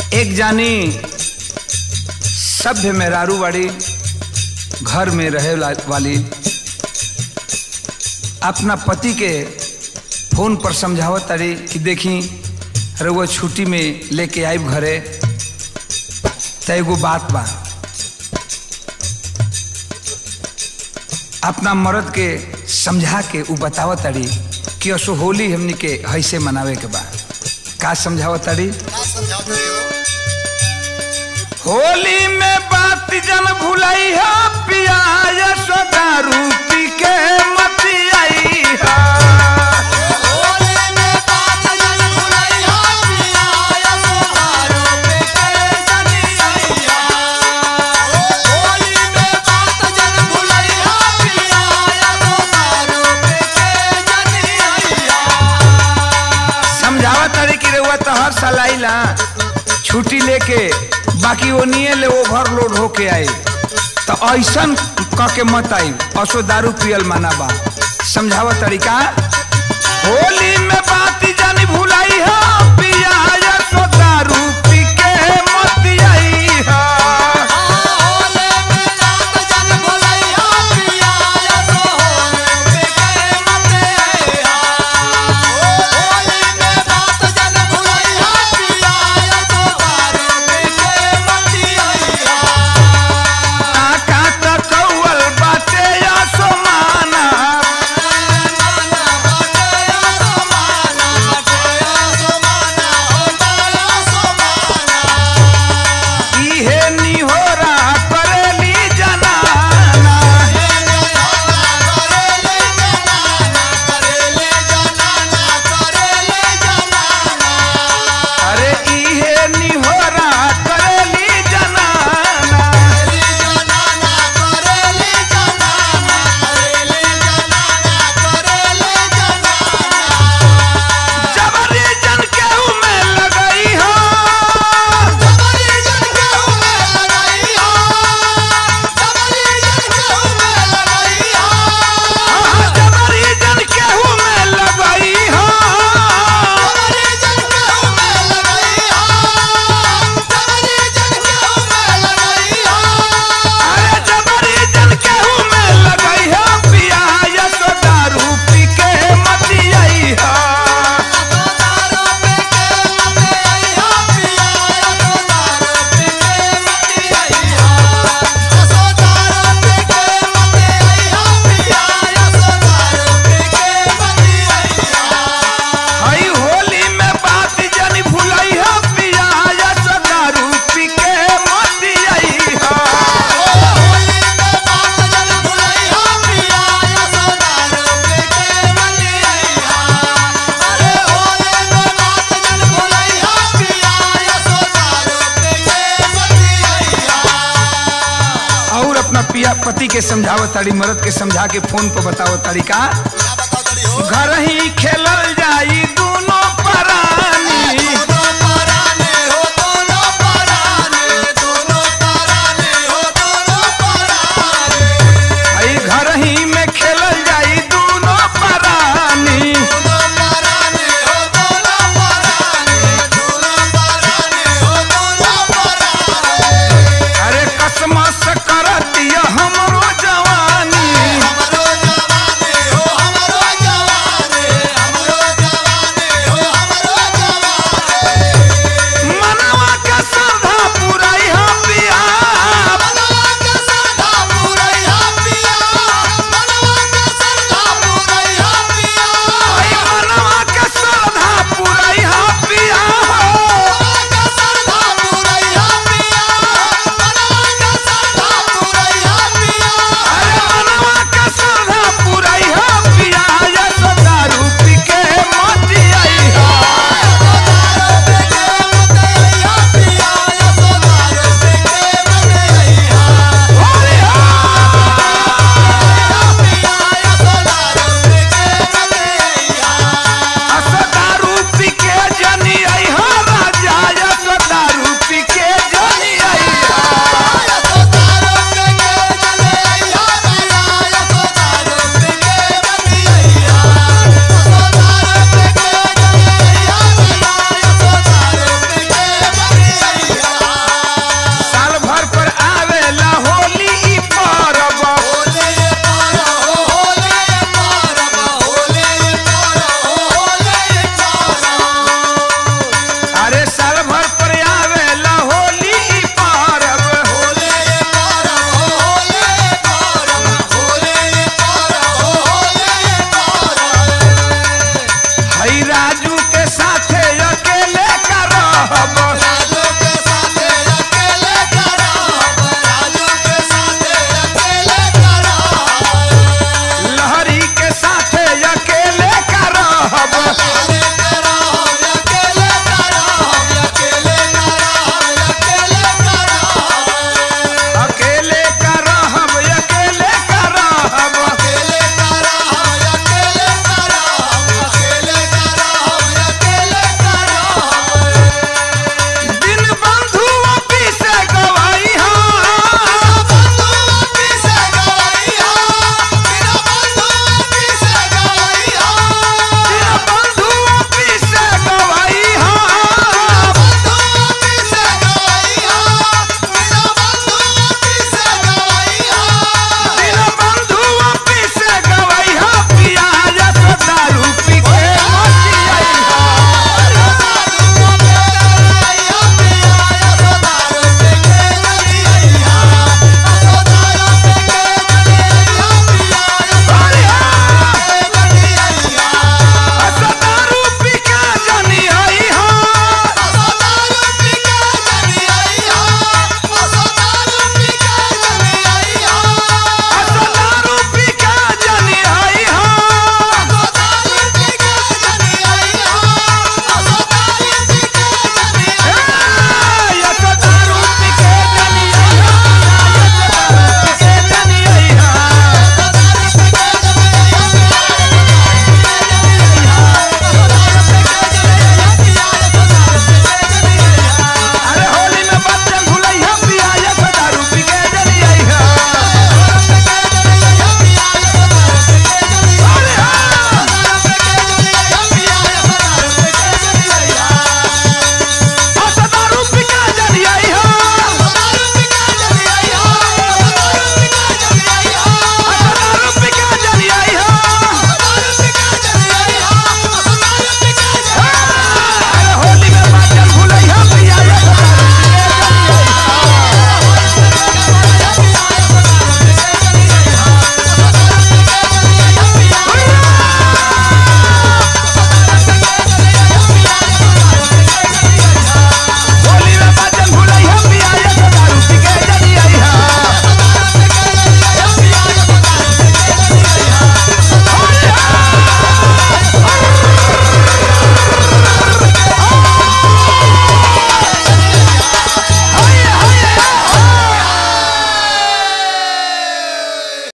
एक जानी सभ्य मेहरारू वाली घर में रहे ला- वाली अपना पति के फोन पर समझावत तारी कि देखी रउआ छुट्टी में लेके आइब घरे त एगो बात बा अपना मर्द के समझा के उ बतावत तारी कि असो होली हमनी के हैसे मनावे के बा का समझावत तारी का समझाते हो होली में बात जन भुलाई है पिया यशो दारू पी के मती आई है होली में बात जन भुलैया पिया यसो दारू पे के जनी आइया होली में बात जन भुलैया पिया यसो दारू पे के जनी आइया समझावत तारी कि रउआ तो हर साल आइला छुट्टी लेके बाकी वो निये ले ओवरलोड होके आई तो ऐसन क के मत आई असो दारू पियल माना बा समझावत तरीका होली में बात जानी भुलाई है पिया यशो दारू पी के मत आई है होली में बात जन भुलैया पिया यसो पे के मते आइया होली में बात जन भुलैया पिया यसो दारू पे के मती आइया काका त कौवल बाटे यशो माना इहे निहोरा करेली जनाना अरे इहे निहोरा करेली जनाना जबरी जन केहू में लगई हो हाँ, जबरी जन केहू में लगई हो अरे जबरी जन केहू में लगई हो पिया यशो दारू पी के मती आई हो हई होली में बात जनी भुलई हो पिया यशो दारू पी के मती आई हो और अपना पिया पति के समझावत ताड़ी मर्द के समझा के फोन पर बतावत ताड़ी का घर ही खेलल जाई